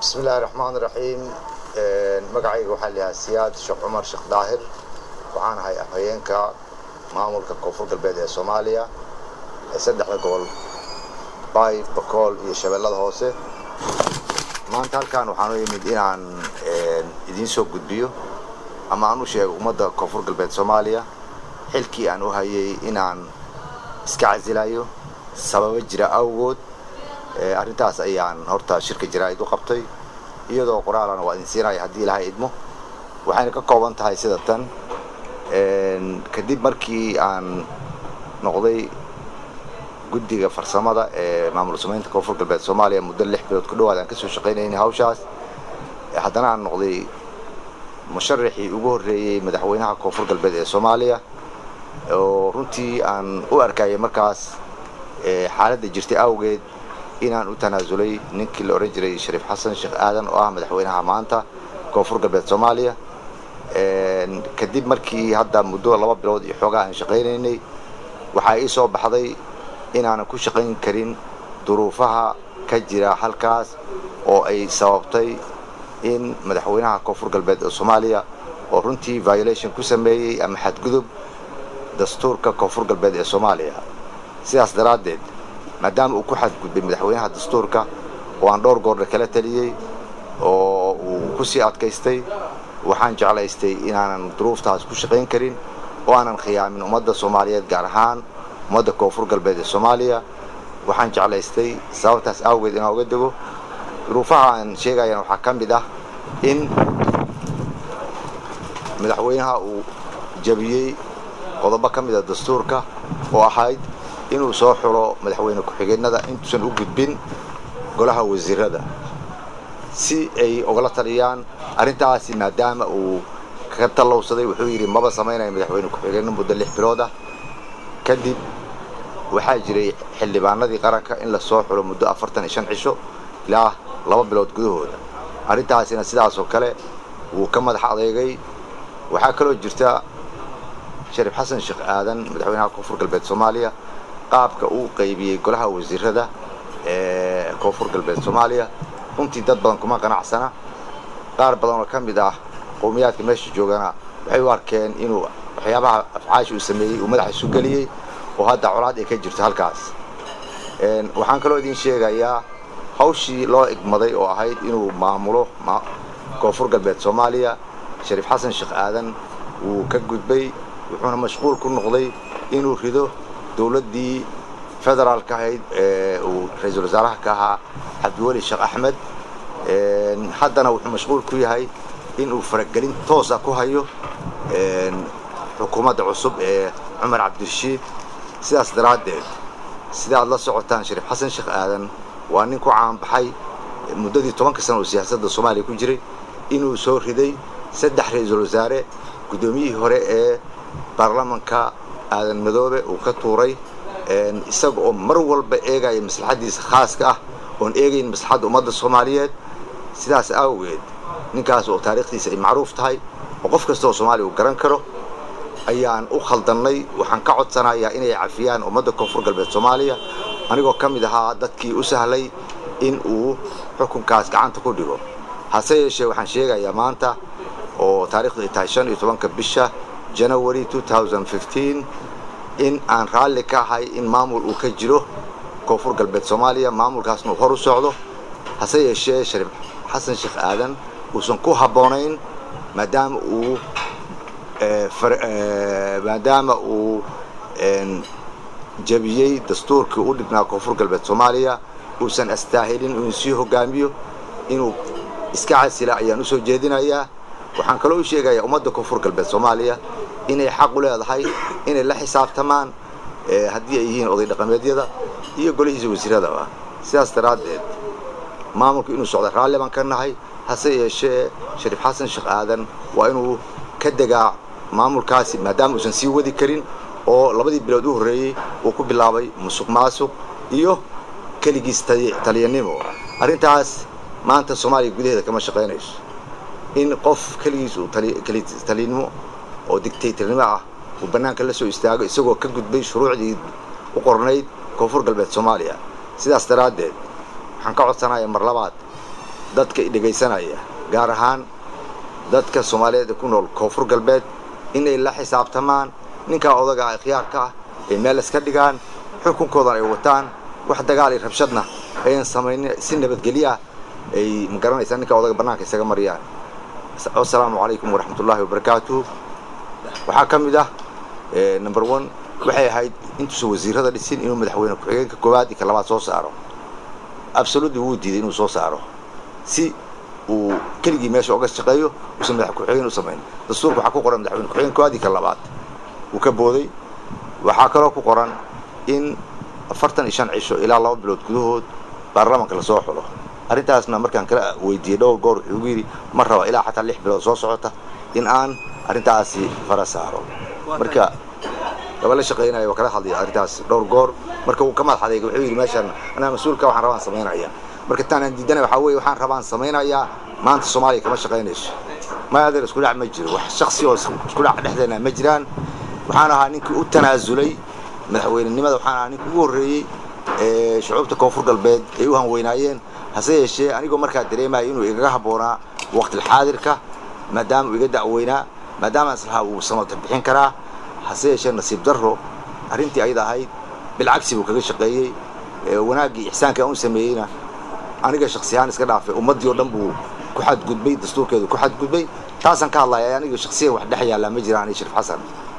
bismi illaahi raxmaan raxiim magacayga waxaa layahaa siyaad sheekh cumar sheekh daahir waxaan ahay afhayeenka maamulka koonfur galbeed ee soomaaliya ee saddexda gobol baay bakool iyo shabeellada hoose maanta halkan waxaan u imid inaan idiin soo gudbiyo ama aan u sheego ummadda koonfur galbeed soomaaliya xilkii aan u hayay inaan iska casilayo sababo jira awgood arrintaas ayaan horta shirka jaraa'id u qabtay iyadoo qoraalana waa idin siinaya haddii ilaahay idmo waxayna ka kooban tahay sida tan kadib markii aan noqday guddiga farsamada ee maamul samaynta koonfur galbeed soomaaliya muddo lix bilood ku dhawaad aan kasoo shaqaynaynay hawshaas haddana aan noqday musharaxii ugu horreeyey madaxweynaha koonfur galbeed ee soomaaliya oo runtii aan u arkayay markaas xaaladda jirtay awgeed inaan u tanaasulay ninkii la odhan jiray shariif xasan sheekh aadan oo ah madaxweynaha maanta koonfur galbeed soomaaliya kadib markii hadda muddo laba bilood iyo xoogaa aan shaqaynaynay waxaa ii soo baxday inaanan ku shaqayn karin duruufaha ka jira halkaas oo ay sababtay in madaxweynaha koonfur galbeed ee soomaaliya oo runtii violation ku sameeyey ama xadgudub dastuurka koonfur galbeed ee soomaaliya sidaas daraaddeed maadaama uu ku xadgudbay madaxweynaha dastuurka oo aan dhowr goorna kala taliyey oo uu ku sii adkaystay waxaan jeclaystay inaanan duruuftaas ku shaqayn karin oo aanan khiyaamin ummadda soomaaliyeed gaar ahaan ummadda koonfur galbeed ee soomaaliya waxaan jeclaystay sababtaas awgeed inaan uga dego duruufaha aan sheegayana waxaa ka mid ah in madaxweynaha uu jabiyey qodobo ka mid a dastuurka oo ahayd inuu soo xulo madaxweyne ku-xigeenada intuusan u gudbin golaha wasiirada si ay ogala taliyaan arrintaasi maadaama uu ka tallowsaday wuxuu yidhi maba samaynayo madaxweyne ku-xigeenno muddo lix bilood ah kadib waxaa jiray xildhibaanadii qaranka in la soo xulo muddo afartan iyo shan cisho ilaa laba bilood gudahooda arrintaasina sidaasoo kale wuu ka madax adeegay waxaa kaloo jirta shariif xasan sheekh aadan madaxweynaha koonfur galbeed soomaaliya qaabka uu qaybiyey golaha wasiirada ee koonfur galbeed soomaaliya runtii dad badan kuma qanacsana qaar badan oo ka mid ah qowmiyaadka meesha joogana waxay u arkeen inuu waxyaabaha afcaashi uu sameeyey uu madaxa isu geliyey oo hadda colaad ay ka jirto halkaas waxaan kaloo idiin sheegayaa hawshii loo igmaday oo ahayd inuu maamulo koonfur galbeed soomaaliya shariif xasan sheekh aadan wuu ka gudbay wuxuuna mashquul ku noqday inuu rido dowladdii federaalka ahayd ee uu ra-iisul wasaaraha ka ahaa cabdiweli sheekh axmed haddana wuxuu mashquul ku yahay inuu faragelin toosa ku hayo xukuumadda cusub ee cumar cabdirashiid sidaas daraaddeed sida aad la socotaan shariif xasan sheekh aadan waa nin ku caanbaxay muddadii tobanka sana oo siyaasadda soomaaliya ku jiray inuu soo riday saddex ra-iisul wasaare guddoomiyihii hore ee baarlamanka aadan madoobe uu ka tuuray isaga oo mar walba eegaya maslaxaddiisa khaaska ah oon eegayn maslaxadda ummadda soomaaliyeed sidaas awgeed ninkaas oo taariikhdiisa ay macruuf tahay oo qof kasta oo soomaaliya uu garan karo ayaan u khaldannay waxaan ka codsanayaa inay cafiyaan ummadda koonfur galbeed soomaaliya anigoo ka mid ahaa dadkii u sahlay in uu xukunkaas gacanta ku dhigo hase yeeshee waxaan sheegayaa maanta oo taarikhdu ay tahay shan iyo tobanka bisha janawary in aan raalli ka ahay in maamul uu ka jiro koonfur galbeed soomaaliya maamulkaasna uu hor u socdo hase yeeshee shariif xasan sheekh aadan uusan ku habboonayn maadaama uu maadaama uu jabiyey dastuurkii u dhignaa koonfur galbeed soomaaliya uusan astaahilin inuu sii hogaamiyo inuu iska casila ayaan u soo jeedinayaa waxaan kaloo u sheegayaa ummadda koonfur galbeed soomaaliya inay xaq u leedahay inay la xisaabtamaan haddii ay yihiin oday dhaqameedyada iyo golihiisa wasiiradaba sidaas daraaddeed maamulku inuu socda raalli baan ka nahay hase yeeshee shariif xasan sheekh aadan waa inuu ka degaa maamulkaasi maadaama uusan sii wadi karin oo labadii bilood u horreeyey uu ku bilaabay musuq maasuq iyo keligiis taliyanimo arrintaas maanta soomaaliya gudaheeda kama shaqaynayso in qof keligiis uu taliyanimo oo dictatornimo ah uu bannaanka la soo istaago isagoo ka gudbay shuruucdii u qornayd koonfur galbeed soomaaliya sidaas daraaddeed waxaan ka codsanayaa mar labaad dadka dhegaysanaya gaar ahaan dadka soomaaliyeed ee ku nool koonfur galbeed inay la xisaabtamaan ninkaa odaga ah khiyaarka ah ay meel iska dhigaan xukunkoodan ay wataan wax dagaal iyo rabshadna ayan samaynin si nabadgelyo ah ay ma garanaysaa ninkaa odaga bannaanka isaga mariyaan asalaamu calaykum waraxmatullaahi wabarakaatuh waxaa ka mid ah number one waxay ahayd intuusan wasiirada dhisin inuu madaxweyne ku-xigeenka koowaad iyo ka labaad soo saaro absolutely wuu diiday inuu soo saaro si uu keligii meesha oga shaqeeyo uusan madax ku-xigeen u samayn dastuurka waxaa ku qoran madaxweyne ku-xigeen koowaad iyo ka labaad wuu ka booday waxaa kaloo ku qoran in afartan iyo shan cisho ilaa laba bilood gudahood baarlamaanka lasoo xulo arrintaasna markaan kala weydiiyey dhowr goor wuxuu ugu yidhi ma raba ilaa xataa lix bilood soo socota in aan arrintaasi fara saaro marka gaba la shaqaynaya waa kala hadlaya arrintaas dhowr goor marka uu ka madax adeega wuxuu yidhi meeshaan anaa mas-uulka waxaan rabaan samaynaya marka taanaan diidanay waxaa weeye waxaan rabaan samaynayaa maanta soomaaliya kama shaqaynayso ma adeer isku dhac ma jiro wax shaksi oo isku dhac dhexdeena ma jiraan waxaan ahaa ninkii u tanaasulay madaxweynenimada waxaan ahaa ninkii ugu horreeyey ee shucuubta koonfur galbeed ay u hanweynaayeen hase yeeshee anigoo markaa dareemaya inuu igaga habboonaa waqtilxaadirka maadaama uu iga dacweynaa maadaama islahaa uu samata bixin karaa hase yeeshee nasiib darro arrintii ayada ahayd bilcagsi buu kaga shaqeeyey wanaaggii ixsaanka aan u sameeyeyna aniga shaksi ahaan iska dhaafay ummaddii oo dhan buu ku xadgudbay dastuurkeedu ku xadgudbay taasaan ka hadlaya aniga shaksiyan wax dhex yaallaa ma jiraan iyo shariif xasan